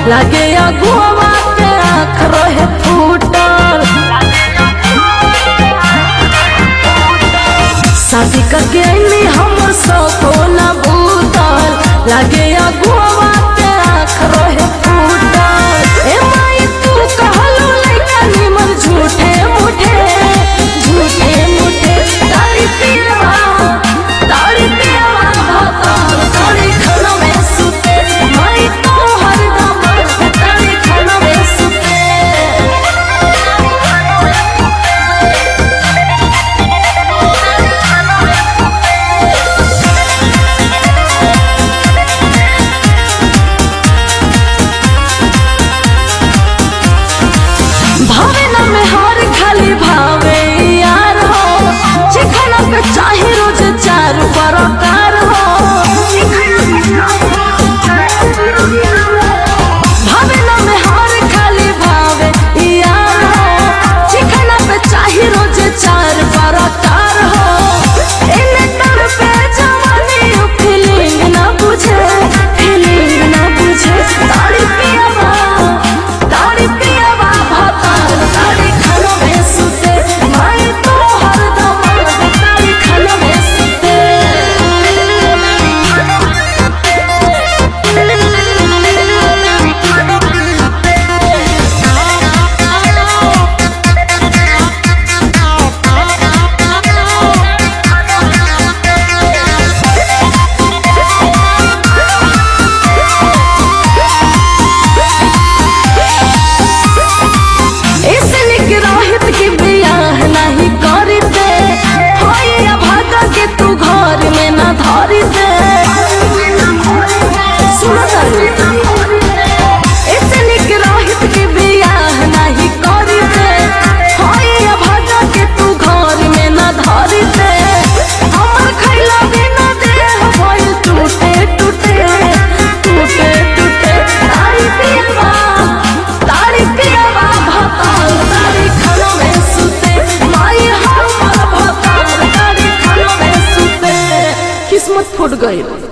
लागे अगुआ के आँख रहे फूटल शादी करके अइनी हमर सपना बूतल लागे अगुआ के आँख रहे फूटल ए माई तू कहलू लइका निमन झूठे मुठे झूठे मुठे तारी पियवा तारी पियवा भतार तारी खाना में सुते माई तो हरदम तारी खाना में सुते भावे ना में हार खाली भावे यार हो चिखना पे चाहे रोज चार बरकार हो भावे ना में हार खाली भावे यार हो चिखना पे चाहे रोज चार बरकार हो इने तर पे जवानी फीलिंग ना बुझे फीलिंग ना बुझे ताड़ी पियावा ताड़ी पियावा भतार ताड़ी खाना में सुते माई तो हरदम ताड़ी खाना में सुते इसने के रोहित की बियाह नहीं करी दे होइया भागा के तू घर में ना धरी दे सुनो तारी इसने के रोहित की बियाह नहीं करी दे होइया भागा के तू घर में ना धरी दे हमर खैला बिना देह भइल टूटे टूटे टूटे टूटे तारी पियवा तारी पियवा भताल तारी खाना में सुते माई हमर भताल तारी खाना में सुते किस्मत फूट गई